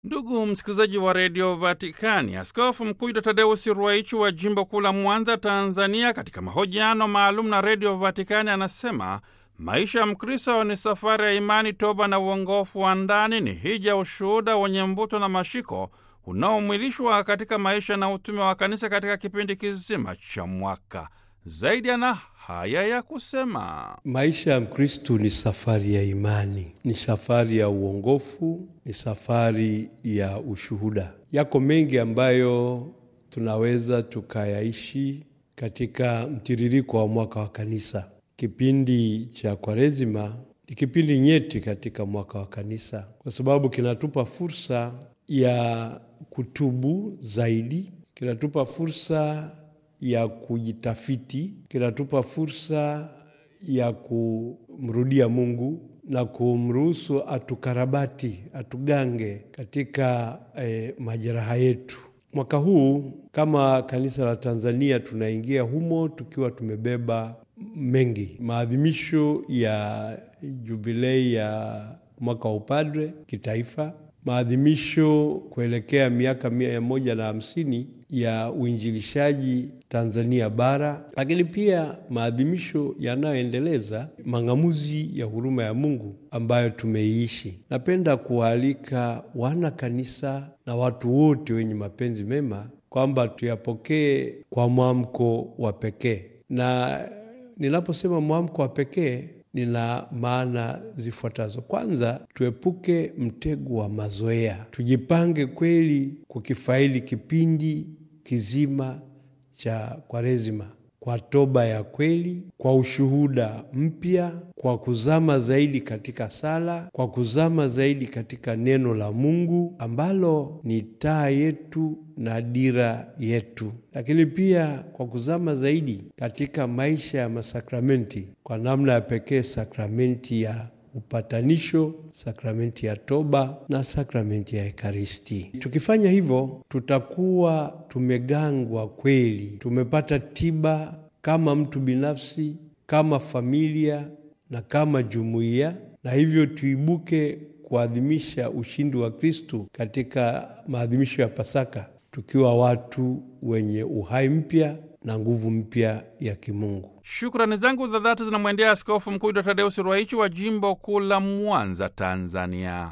Ndugu msikilizaji wa redio Vatikani, Askofu Mkuu Dr Tadeusi Ruwaichi wa jimbo kuu la Mwanza, Tanzania, katika mahojiano maalum na redio Vatikani anasema maisha ya Mkristo ni safari ya imani, toba na uongofu wa ndani, ni hija, ushuhuda wenye mvuto na mashiko unaomwilishwa katika maisha na utume wa kanisa katika kipindi kizima cha mwaka. Zaidi ana haya ya kusema: maisha ya Mkristu ni safari ya imani, ni safari ya uongofu, ni safari ya ushuhuda. Yako mengi ambayo tunaweza tukayaishi katika mtiririko wa mwaka wa kanisa. Kipindi cha Kwaresima ni kipindi nyeti katika mwaka wa kanisa, kwa sababu kinatupa fursa ya kutubu zaidi, kinatupa fursa ya kujitafiti, kinatupa fursa ya kumrudia Mungu na kumruhusu atukarabati, atugange katika eh, majeraha yetu. Mwaka huu kama kanisa la Tanzania tunaingia humo tukiwa tumebeba mengi, maadhimisho ya jubilei ya mwaka wa upadre kitaifa, maadhimisho kuelekea miaka mia moja na hamsini ya uinjilishaji Tanzania bara, lakini pia maadhimisho yanayoendeleza mang'amuzi ya huruma ya Mungu ambayo tumeiishi. Napenda kuwaalika wana kanisa na watu wote wenye mapenzi mema kwamba tuyapokee kwa mwamko wa pekee, na ninaposema mwamko wa pekee nina maana zifuatazo. Kwanza, tuepuke mtego wa mazoea, tujipange kweli kukifaili kipindi kizima cha Kwaresima kwa toba ya kweli, kwa ushuhuda mpya, kwa kuzama zaidi katika sala, kwa kuzama zaidi katika neno la Mungu ambalo ni taa yetu na dira yetu, lakini pia kwa kuzama zaidi katika maisha ya masakramenti, kwa namna ya pekee sakramenti ya upatanisho, sakramenti ya toba na sakramenti ya Ekaristi. Tukifanya hivyo, tutakuwa tumegangwa kweli, tumepata tiba kama mtu binafsi, kama familia na kama jumuiya, na hivyo tuibuke kuadhimisha ushindi wa Kristu katika maadhimisho ya Pasaka tukiwa watu wenye uhai mpya na nguvu mpya ya kimungu. Shukrani zangu za dhati zinamwendea Askofu Mkuu Dr Tadeusi Ruwaichi wa jimbo kuu la Mwanza, Tanzania.